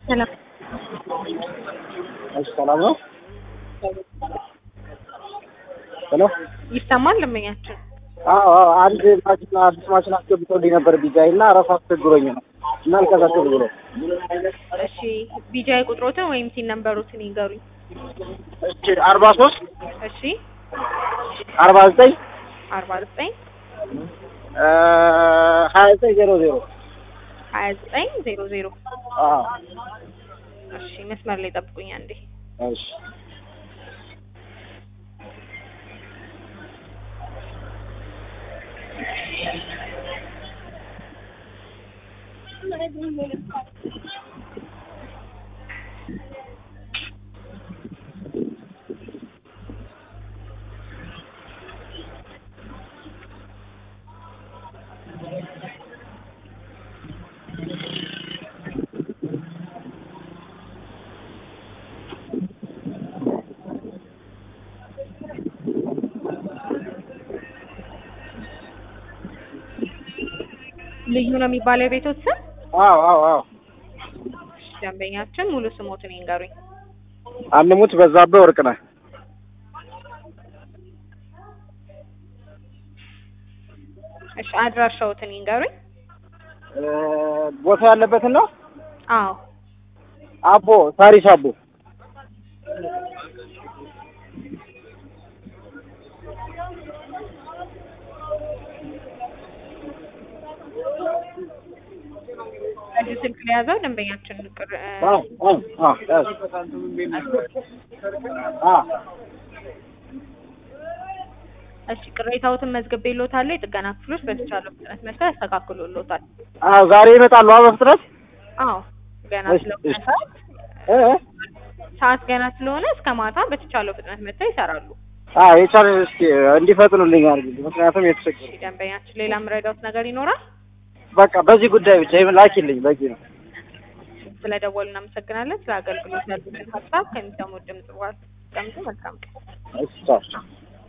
ሰላም እሺ፣ ሰላም ነው። ሄሎ። ይሰማል ደንበኛችን? አዎ፣ አዎ፣ አንድ ማሽን አዲስ ማሽን አስገብቶልኝ ነበር ቢጃይ እና እረፍ አስቸግሮኝ ነው እና አልቀሳቀስ ብሎ እሺ ቢጃይ ቁጥሮትን ወይም ሲን ነምበሮትን ይንገሩኝ። እሺ፣ አርባ ሶስት እሺ አርባ ዘጠኝ አርባ ዘጠኝ ሀያ ዘጠኝ ዜሮ ዜሮ ሀያ ዘጠኝ ዜሮ ዜሮ አዎ፣ እሺ መስመር ላይ ጠብቁኝ አንዴ። እሺ ልዩ ነው የሚባለው የቤቶት ስም? አዎ፣ አዎ፣ አዎ። እሺ ደንበኛችን ሙሉ ስሞትን ይንገሩኝ። አንሙት በዛብህ ወርቅነህ እሺ አድራሻዎትን ይንገሩኝ። ቦታ ያለበትን ነው። አዎ አቦ ሳሪስ አቦ እዚህ ስልክ ላይ ያዘው ደንበኛችን ቅር አዎ፣ አዎ፣ አዎ፣ ያዝ። አዎ እሺ ቅሬታዎትን መዝግቤልዎታለሁ። የጥገና ክፍሎች በተቻለው ፍጥነት መጥተው ያስተካክሉልዎታል። አዎ፣ ዛሬ ይመጣሉ። አዎ፣ በፍጥነት አዎ ገና እሺ፣ ስለሆነ እሺ። ሰዓት እ እ? ሰዓት ገና ስለሆነ እስከ ማታ በተቻለው ፍጥነት መጥተው ይሰራሉ። አዎ የቻለ እስኪ እንዲፈጥኑልኝ አድርጊ። ምክንያቱም የተቸገሩ እሺ ደንበኛችን ሌላ የምረዳዎት ነገር ይኖራል? በቃ በዚህ ጉዳይ ብቻ ይሄን ላኪልኝ በቂ ነው። ስለደወሉ እናመሰግናለን። ስለ አገልግሎት ያሉትን ሀሳብ ከሚሰሙት ድምጽ በኋላ ቀምጡ። መልካም ቀን። እሺ ቻው።